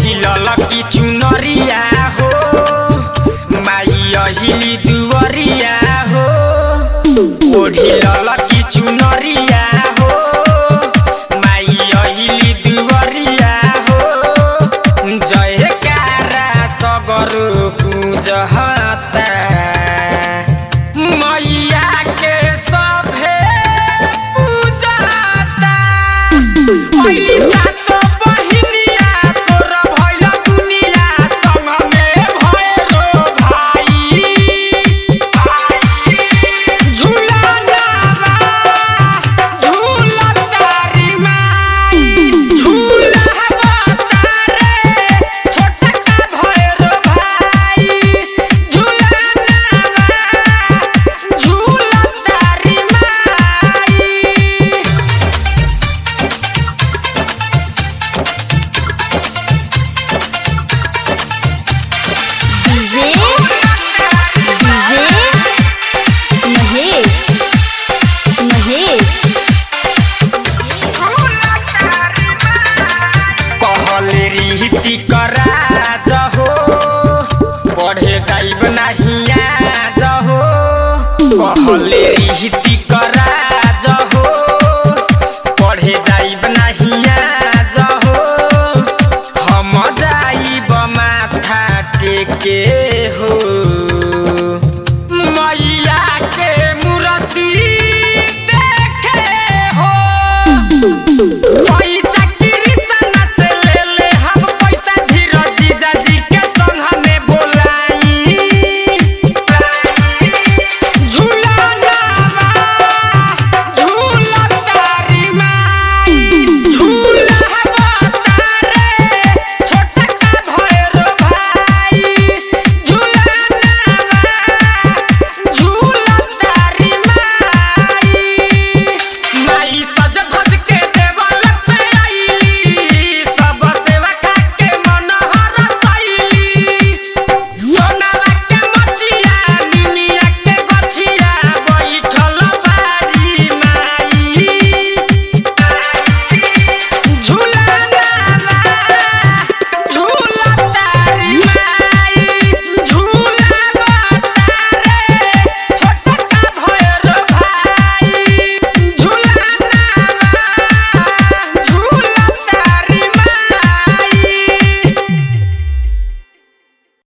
ओढ़ी ललकी चुनरिया हो माई अहिली दुवरिया हो ओढ़ी ललकी चुनरिया हो माई अहिली दुवरिया हो जयकारा सगर गुजहता मैया के सभे पूजता पहिली सातो बहिनिया तोर भइल दुनिया संग में भइलो भाई झूला जावा झूला तारी माई झूला तारे छोटका भइलो भाई झूला जावा झूला तारी माई डीजे डीजे महेश महेश कहले रीति करा जहो पढ़े जाइब नाही जहो कहले रीति करा